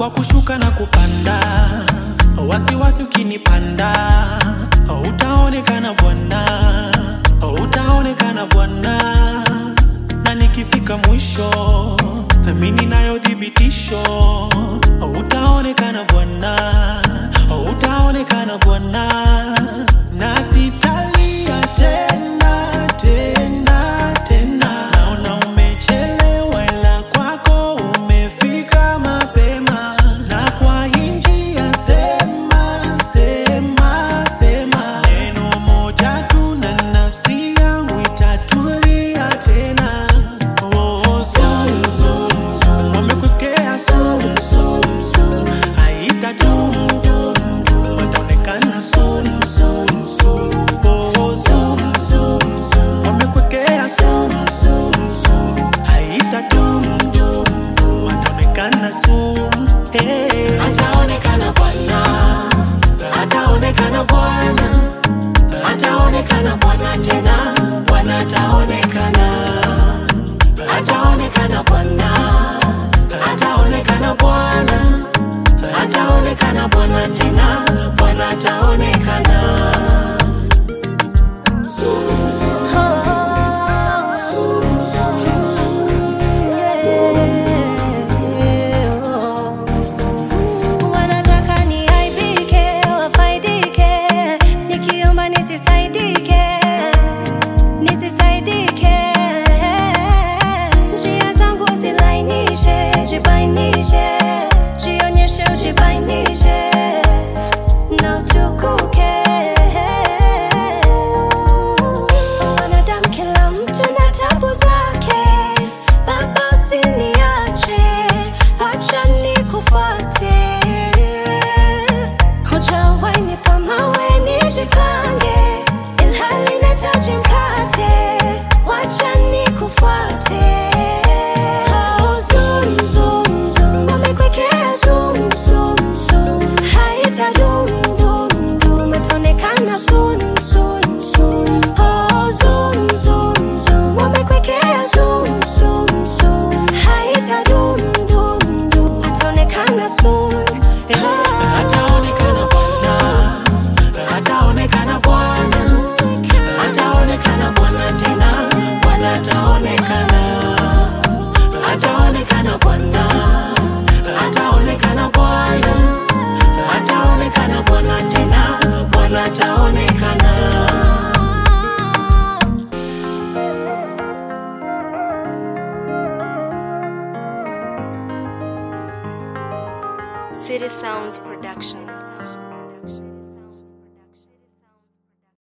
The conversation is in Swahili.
kwa kushuka na kupanda, wasiwasi ukinipanda, utaonekana Bwana, utaonekana Bwana, na nikifika mwisho, mimi nayo thibitisho, utaonekana Bwana, utaonekana Bwana, na sitalia tena tena tena. Naona umechelewa, ila kwako umefika mapema, na kwa hii njia sema sema sema neno moja tu, na nafsi yangu itatulia tena. Oh, zoom, zoom, zoom. Wamekwekea zoom, zoom, zoom. Haitadum, dum, dum. Wataonekana soon, soon, soon. Oh, zoom, zoom, zoom. Wamekwekea zoom, zoom, zoom. Haitadum, dum, dum. Wataonekana soon. Hey. Ataonekana Bwana, ataonekana Bwana, ataonekana Bwana tena, Bwana ataonekana, ataonekana Bwana, ataonekana Bwana, ataonekana Bwana tena, Bwana ataonekana. Wanataka niaibike, wafaidike, nikiomba nisisaidike, nisisaidike. Njia zangu zilainishe, jibainishe, jionyeshe, ujibainishe na utukuke. Wanadamu kila mtu na tabu zake, Baba usiniache, acha nikufuate. Hujawahi nipa mawe nijipange, ilhali nahitaji mkate, wacha nikufuate. Oh, zoom, zoom, zoom. Wamekwekea zoom, zoom, zoom. Haitadum, dum, dum. Itaonekana soon, soon, soon. Oh, zoom, zoom, zoom. Wamekwekea zoom, zoom, zoom. Haitadum, dum, dum. Ataonekana soon. Ah. Ataonekana Bwana, ataonekana Bwana, ataonekana Bwana tena, Bwana ataonekana, ataonekana Bwana, ataonekana Bwana, ataonekana Bwana tena, Bwana ataonekana. City Sounds Productions.